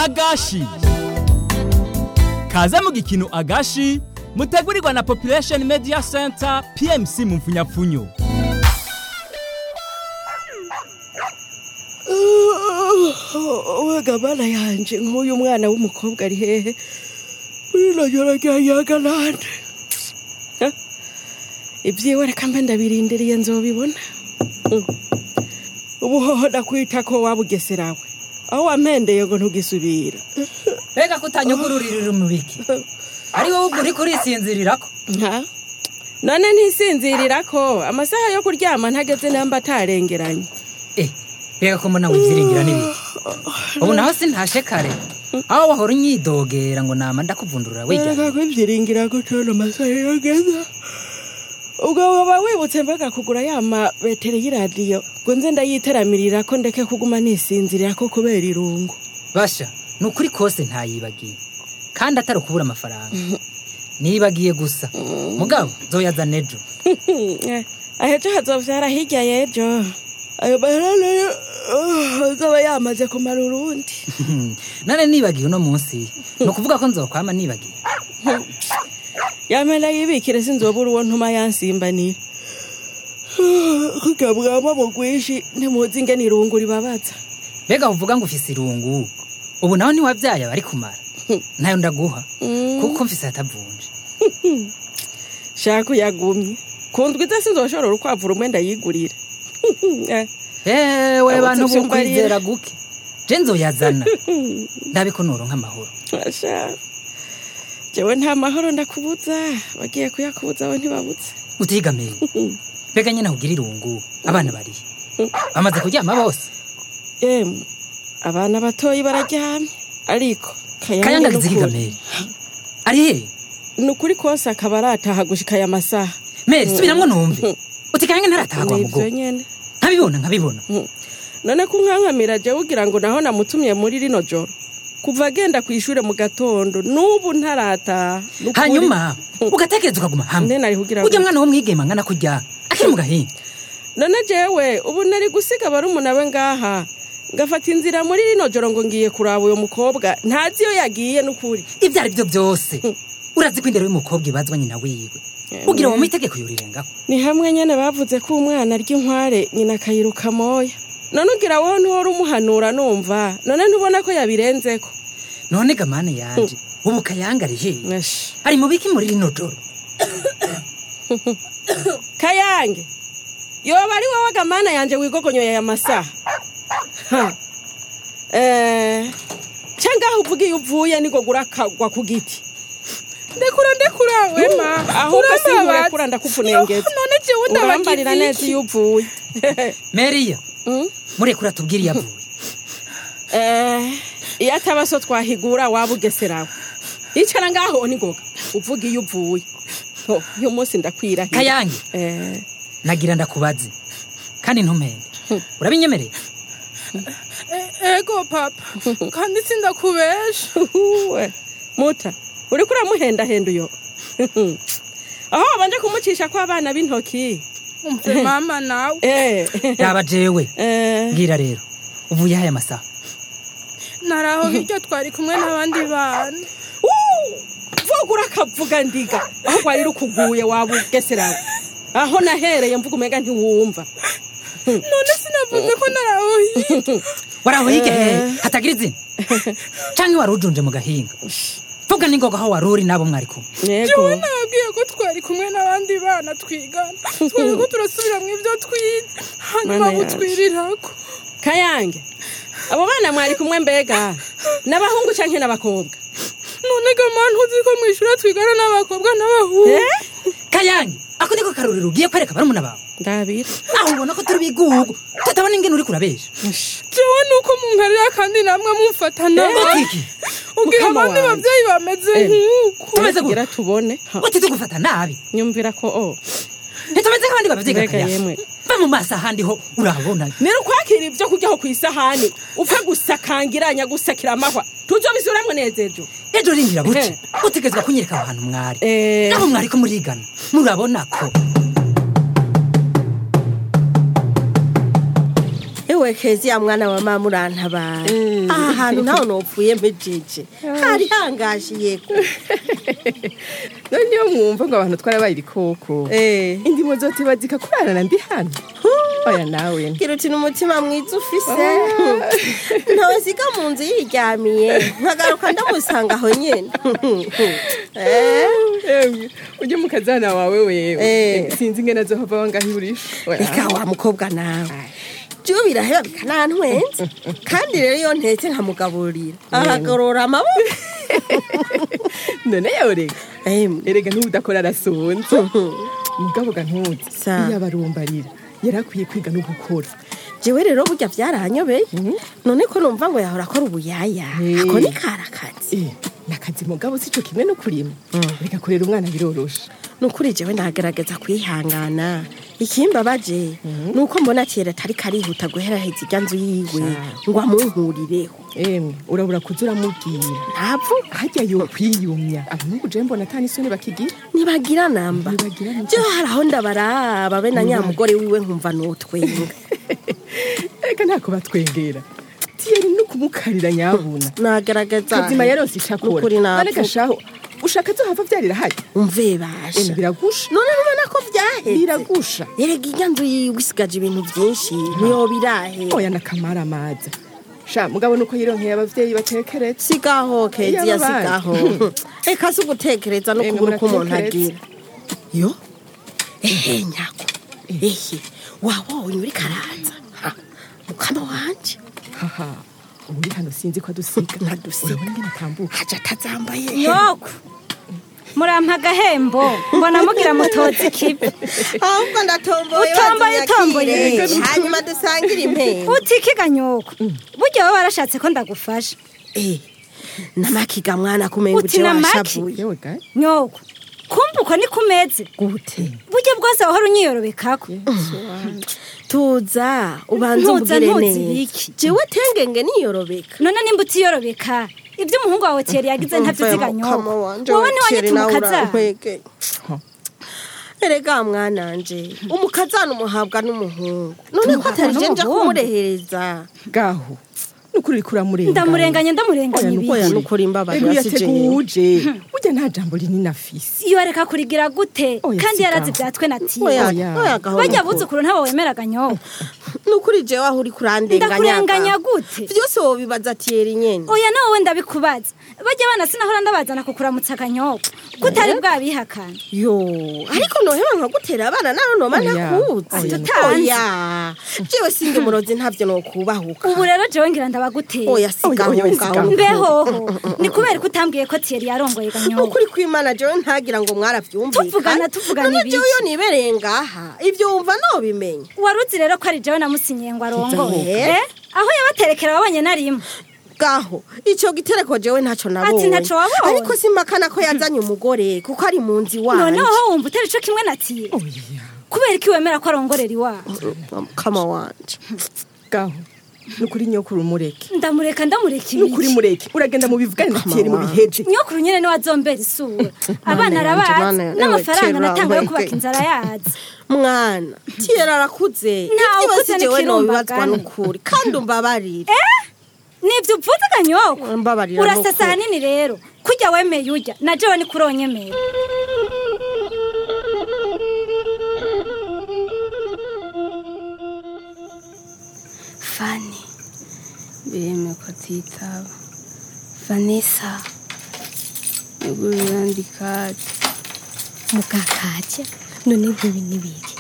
agashi kaze mu gikino agashi mutegurirwa na population media center pmc mu mfunyapfunyo wega bana yanje nk'uyu mwana w'umukobwa ari hehe rino joro ryanyaga nande ibyiwe reka mbe ndabirindiriye nzobibona Mm. ubuhoho ndakwita ko wabugeserawe aho wampendeye ngo ntugisubira mbega ko utanyugururira umubiki ari wowe ubwo uri kurisinzirirako nka none ntisinzirira ko amasaha yo kuryama ntageze namba atarengeranye eh mbega ko mbona wibyiringira n'ibiki ubu naho sintashe kare aho wahora unyidogera ngo nama ndakuvundurura wijya reka kwibyiringira gutona amasaha yageza ubwo waba wibutse mbega kugura ya mabeteri y'iradiyo ngo nze ndayiteramirira ko ndeke kuguma nisinzirira ko kubera irungu basha ni ukuri kose ntayibagiye kandi atari ukubura amafaranga nibagiye gusa mugabo nzoyazana ejo Eh, ahejo hazovyara hirya y'ejo ayo mahera nayo ah, azoba yamaze kumara urundi nane nibagiye uno munsi ni ukuvuga ko nzokwama nibagiye yamena yibikire sinzobura uwo ntuma yansimbanira kugabwamo bugwishi ntimuzi ingene irungu ribabaza mbega uvuga ngo ufise irungu ubu naho ntiwabyaye abari kumara ntayo ndaguha kuko mfise atavunje shaka uyagumye kundwiza sinzoshobora urukwavu rumwe ndayigurira Eh, ewe Abo bantu tuvyumvarira. bukwizera guke je nzoyazana ndabe ko noronka amahoro asha jewe nta mahoro ndakubuza bagiye kuyakubuza we ntibabuze utigamiye mbega nyene kugira irungu abana barihe bamaze kuryama bose yemwe abana batoyi bararyamye ariko kayanga ni ukuri. zigigamere ari he ni ukuri kose akaba arataha gushika aya masaha mere subiramwo numve uti kayanga ntaratahwa mugo nivyo nyene nkabibona nkabibona Mm. none ko unkankamira jewe ugira ngo naho namutumye muri rino joro kuva agenda ku ishure mu gatondo n'ubu ntarataha Ni ukuri. hanyuma ugatekereza ukaguma hamwe Nde nari kugira ujya ngo- mwana w'umwigema ngana kurya akiri mu gahinga none jewe ubu nari gusiga barumuna we ngaha ngafata inzira muri rino joro ngo ngiye kuraba uyo mukobwa ntazi iyo yagiye n'ukuri ibyo ari byo byose urazi ko indero y'umukobwa ibazwa nyina wiwe ugira ngo mu itegeko yurirengaho ni hamwe nyene bavuze ko umwana arya inkware nyina akayiruka moya none ugira wowe ntuhora umuhanura numva none ntubona ko yabirenzeko none gamane yanje ubu kayanga ari he Ash. ari mu biki muri rino joro kayange yoba ari wowe gamana yanje wigogonyoye aya masaha Ha. Eh, ca ngaho uvuga iyo uvuye nigo gurakagwa ku giti ndekura ndekura wema ahubwo Urambabaza. sinkurekura ndakufunengeza none jewe urambarira neza ndabagiziki iyo uvuye meriya Mm? murekura tubwire iyo avuye Eh, iyo ataba so twahigura waba ugeserawe icara ngaho nigoga uvuga iyo uvuye Oh, uyu munsi ndakwirahira kayange Eh, nagira ndakubaze kandi ntumpende urabinyemereye ego papa kandi sindakubesha uhuwe muta uriko uramuhendahenda uyo aho wabanje kumucisha kw'abana b'intoki umve mama nawe Eh, yaba jewe eh, mbwira rero uvuye aya masaha naraho hirya twari kumwe n'abandi bana uh, vuga urakavuga ndiga aho rwari rukuguye waba ugeserawe aho nahereye mvuga umega ntiwumva none sinavuze ko naraho hirya waraho hirya hehe hatagira izina canke wari ujunje mu gahinga vuga ningoga aho wari uri n'abo mwari kumwe jewe yego nababwiye ko twari kumwe n'abandi bana twigana twari ko turasubira mu ibyo twize hanyuma Mana yacu. butwirirako kayange abo bana mwari kumwe mbega n'abahungu canke n'abakobwa none gamana uzi ko mu ishuri twigana n'abakobwa n'abahungu Eh? kayange ako niko karorero ugiye kwereka barumuna bawe ndabira aho ubona ko turi bigugu tutabona ingene uri kurabesha jewe nuko munkarira kandi namwe mumfata nabi utiki ubwira Mukama abandi wanjye. babyeyi bameze Eh. nk'uku tumeze kugira gute tubone Ha, uti tugufata nabi nyumvira ko o ntitumeze nk'abandi babyiga Mbega yemwe. va mu maso ahandi ho urabona nero ukwakira ibyo kuryaho ku isahani upfa gusakangiranya gusakira amahwa tuzobisubiramwo nezejo ejo rinjira buke Eh. utegerezwa kunyereka aho hantu mwari Eh. nabo mwari ko murigana murabona ko ewe yewe kezi ya mwana wa mama urantabaye aha hantu ntawe nopfuye mpejeje hari hangashiye none niyo mwumva ngo abantu twarabaye ibikoko eh indimo zote bazika kurarana ndi hano oya nawe gira uti n'umutima mwiza ufise ntawasiga mu nzu yiryamiye nkagaruka ndamusanga aho nyene Eh, Emwe, ujye mu kazana wawe wewe Eh. sinzi ingene azohava wangahiburisha reka wa mukobwa nawe byo biraheba bikanantwenza kandi rero iyo ntetse nkamugaburira aragorora amaboko none yawe rega Emwe, erega n'ubudakora arasonza mugabo ga ntuzi Sa. iyo abarumbarira yari akwiye kwiga no gukora jewe rero burya byaranyobeye none ko numva ngo yahora akora ubuyaya Eh. ako ni karakazi Eh, nakazi mugabo sico kimwe no kurima reka kurera umwana biroroshe nukuri jewe nagerageza kwihangana ikimbabaje nuko mbona kera atari karihuta guheraheza irya nzu yiwe ngo amunkurireho emwe urabura kuza uramubwira ntapfu harya yo kwiyumya abahungu je mbona atani isoni bakigira nibagira namba Ntibagira namba. byo hari aho ndabaraba be na nyamugore wiwe nkumva nutwenga reka ntako batwengera tiyeri no kumukarira nyabuna nagerageza kazima yarose icakora Nukuri none napfu gashaho ushaka zohava vyarira hayi umve emwe basha biragusha none nubona ko vyaheze biragusha erega irya nzu yiwe isigaje ibintu vyinshi niyo birahe oya nakamara amaza sha mugabo nuko yironkeye abavyeyi batekeretse sigaho kezi Iyo yasigaho reka si ugutekereza no Emwe kubura uko umuntu muratekereza. agira yo ehe nyako ehe wabonye uri karaza Ha, mukama wanje haha ubu uri hano sinzi ko adusiga Ntadusiga. urabona ingene atambuka haja atazambaye yoko murampa agahembo mbona mugira mutozi ikibi ahubwo ndatomboye Utomboye, utomboye. bazinyakire. hanyuma dusangire impembo utikiga nyoko burya wowe warashatse ko ndagufasha Eh, namakiga mwana kumenga Uti uje namaki? washavuye yewe gaye nyoko kumva uko ni kumeze gute burya bwose wahora unyiyorobekako tuza ubanza Ntuza, ubwire ntuzi neza ibiki? jewe tengenge niyorobeka none nimba utiyorobeka ibyo umuhungu wawe tiyeri yagize ntabyo uziga Mukama nyoko wanje, wowe Thierry, ntiwanyita nawe umukazana urankwege. erega mwananje umukazana umuhabwa n'umuhungu none ko Tumuhabwa atari je nja n'umuhungu? kumurehereza gaho nukuri uriko uramurenganya ndamurenganya ndamurenganya Oya, oya ibiki nukuri Ego imbabarira si jewe yateguje burya nta jambo rinini afise iyo areka kurigira gute Oya, kandi sigaho. yarazi ibyatwe na oya tiyo Oya. oya gaho bajya nukuri. buzukuru ntabo wemeraga nyoko nukuri jewe aho uri kurandenganya ndakurenganya gaho. gute vyose wobibaza tiyeri nyene oya nawe wenda bikubaza bajya abana sinahora ndabazana kukuramutsa akanyoko kutari bwabihakana yo ariko noheba nkagutera abana naho noba Oya, ntakuzi oya, tutanzi. oya jewe sindi murozi ntavyo nokubahuka ubu rero jewe ngira ndabaguteye oya sigaho Oya, oya, ngaho sigaho. mbehoho ni kubera ko utambwiye ko tiyeri yarongoye ganyoko ukuri kw'imana jewe ntagira ngo mwaravyumvikana Tuvugana, tuvugana none ibiki? jewe iyo nibereye ngaha ivyo wumva nobimenya waruzi rero ko ari jewe namusinyiye ngo arongoye Eh? Eh? aho yabaterekera wabonye narimwe gaho ico gitereko jewe ntaco nabonye Ati ntaco wabonye? ariko simpakana ko yazanye umugore kuko ari mu nzi wanje noneho wumva utari co kimwe na tiye oya kubera ko iwemera ko arongorera iwabo kama wanje gaho nukuri nyokuru umureke ndamureka ndamureka nukuri ibiki mureke uragenda mu bivugane na tiyeri mu biheje nyokuru nyene niwe azombera isura abana yanje, arabazi mana yanje, n'amafaranga kera natanga yo wamweke. kubaka inzara yazi mwana tiyera arakuze Ntawe ivyo ukuze si jewe nobibazwa n'ikirumbagana. n'ukuri kandi umbabarire nivyo upfuza ganyoko mbabarira urasasa n'ukuri. hanini rero kurya wemeye urya na jewe ni kuronyemera Fanny bireme ko atitaba vanessa nigurira ndikati mugakajya none nk'ibi n'ibiki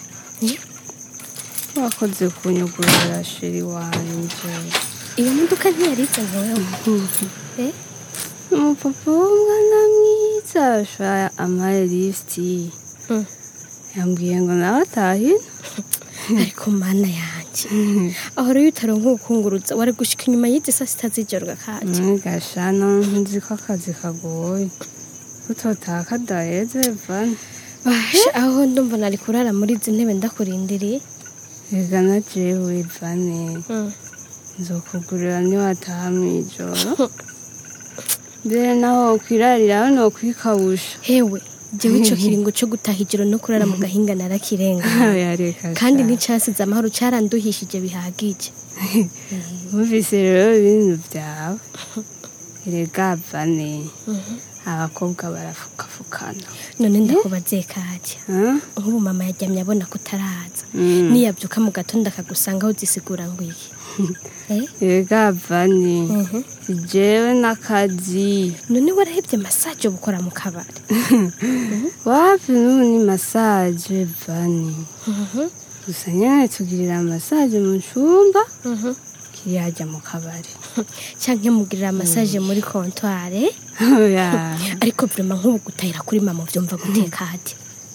wakoze kunyugurira sheri wanje iyo modoka ntiyariza wewe Eh? umupapa w'umwana mwiza ashaya amaye lisiti Mm. yambwiye ngo nawe atahina ariko mana yanjye ahora iyo utaronka ubukunguruza wari gushika inyuma y'izi saa sita z'ijoro gakajya gashana nzi ko akazi kagoye utotaha kadaheze vani basha aho ndumva nari kurara muri izi ntebe ndakurindiriye rega na jewe vane nzokugurira niwataha mw'ijoro mbere naho wokwirarira hano wokwikabusha hewe jewe ico kiringo co gutaha ijoro no kurara mu gahinga narakirenga yareka kandi nticasize amahoro caranduhishije bihagije wumvise rero ibintu byawe erega vane abakobwa barafukafukana none ndakubaze kajya Ah? nk'ubu mama yaryamye abona ko utaraza Mm. niyabyuka mu gatondo akagusanga aho uzisigura ngo iki Eh? erega vane Mhm. jewe n'akazi none warahebye masaje bukora mu kabari wapi n'ubu ni masaje vane gusa nyine tugirira masaje mu cyumba kiri hajya mu kabari cyangwa mugirira masaje muri kontware Oya. ariko vrema nk'ubu gutahira kuri mama byumva guteka hati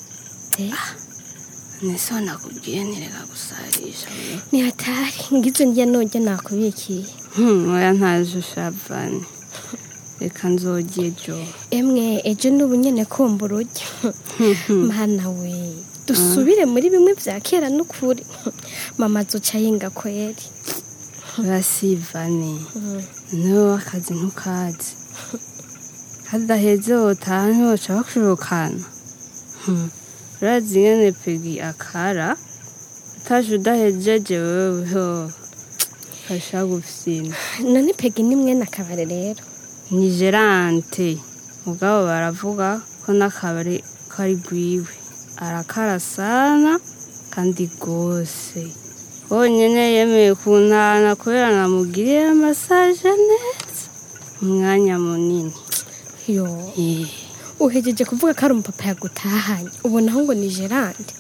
nese nakubwiye ntireka gusarisha we. ni hatari ngizo ndya nojya nakubikiye Hmm, oya ntaje ushavane reka nzogiye jo emwe ejo n'ubu nyene kumva urujya mana we dusubire muri bimwe vya kera n'ukuri mama azoca yinga kweri urasivane niwe akazi ntukazi kadaheze wotaha ntiwoca bakurukana Hmm, urazi ingene pegi akara utaje udahejeje weweho kasha gufyina none pegi ni mwene akabare rero ni gerante mugabo baravuga ko n'akabari kari gwiwe arakara sana kandi rwose honyine yemeye kuntana kubera namugiriye masaje neza umwanya munini yo Eh, uhejeje kuvuga ko ari umupapa yagutahanye ubonaho ngo ni gerande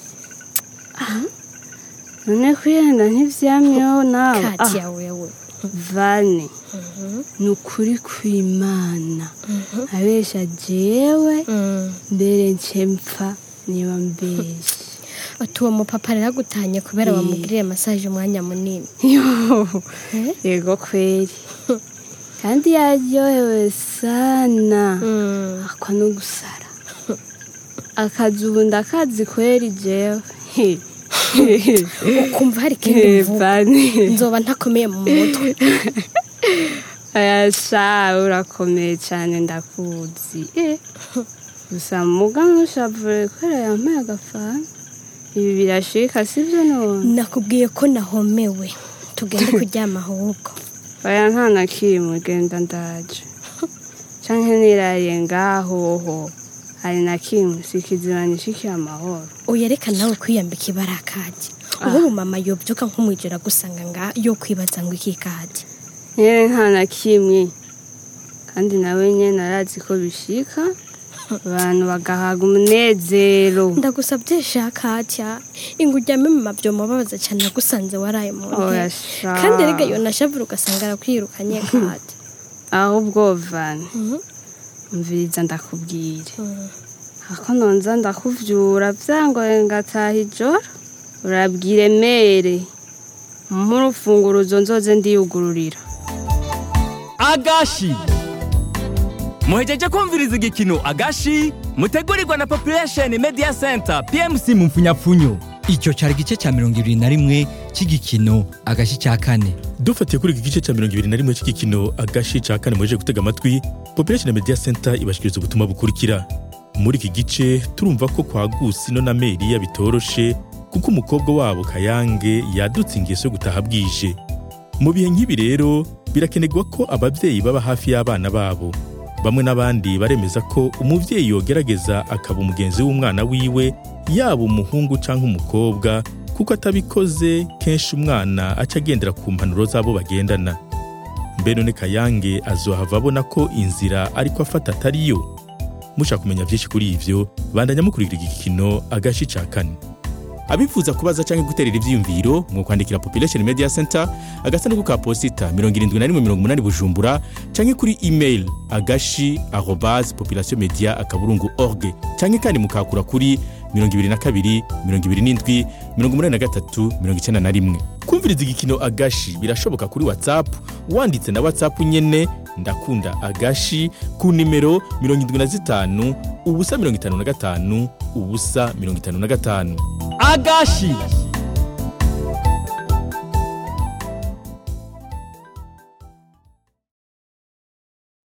none kwiyenda ntivyamyeho nawe kati Ah, yawe we vane ni ukuri kw'imana abesha jewe mbere nce mpfa niba mbeshe ati uwo mupapa rero agutahanye kubera Eh. wamugiriye masaje umwanya munini Yo, Eh? yego kweli kandi yaryohewe sana Mm. akwa no gusara akazi ubu ndakazi kweli jewe ukumva hari ikindi mvuga Vane. nzoba ntakomeye mu mutwe aya sha urakomeye cyane ndakuzi Eh, gusa muga ntushavure kubera yampaye agafana ibi birashika sibyo none nakubwiye ko nahomewe tugende kuryama ahubwo oya nta na kimwe genda ndaje canke nirariye ngahoho hari na kimwe sikizima nishikiye amahoro uyereka nawe kwiyambika ibara kajya ubu mama yobyuka nk'umwijoro agusanga nga yo kwibaza ngo iki kajya nyene nta na kimwe kandi nawe nyene arazi ko bishika abantu bagahaga umunezero ndagusabye shakatya ingo uryame mu mabyomo babaza cyane nagusanze waraye mu oya ntebe sha kandi rega yo nashavura ugasanga arakwirukanye kajya ahubwo vani umviriza ndakubwire ako nonza ndakuvyura vyangoye ngataha ijoro urabwire mere mp'urufunguruzo nzoze ndiyugururira agashi muhejeje kumviriza igikino agashi mutegurirwa na population media center pmc mu mfunyapfunyo icyo cyari igice cya mirongo ibiri na rimwe cy'igikino agashi cya kane dufatiye kuri iki gice cya mirongo ibiri na rimwe cy'igikino agashi cya kane muje gutega amatwi population media center ibashikiriza ubutumwa bukurikira muri iki gice turumva ko kwa gusino na meriya bitoroshe kuko umukobwa wabo kayange yadutse ingeso yo gutaha bwije mu bihe nk'ibi rero birakenerwa ko ababyeyi baba hafi y'abana babo bamwe n'abandi baremeza ko umubyeyi yogerageza akaba umugenzi w'umwana wiwe yaba umuhungu cyangwa umukobwa kuko atabikoze kenshi umwana aca agendera ku mpanuro z'abo bagendana mbe none kayange azohava abona ko inzira ariko afata atari yo mushaka kumenya byinshi kuri ivyo bandanya mukurikira igikino agashi ca kane abifuza kubaza cyangwa guterera ivyiyumviro mu kwandikira population media center agasanduku ka posita 7180 bujumbura cyangwa kuri email agashi arobase population media akaburungu org cyangwa kandi mukakura kuri 22 27 83 91 kumviriza igikino agashi birashoboka kuri whatsapp wanditse na whatsapp nyene ndakunda agashi ku nimero 75 ubusa 55 ubusa 55 agashi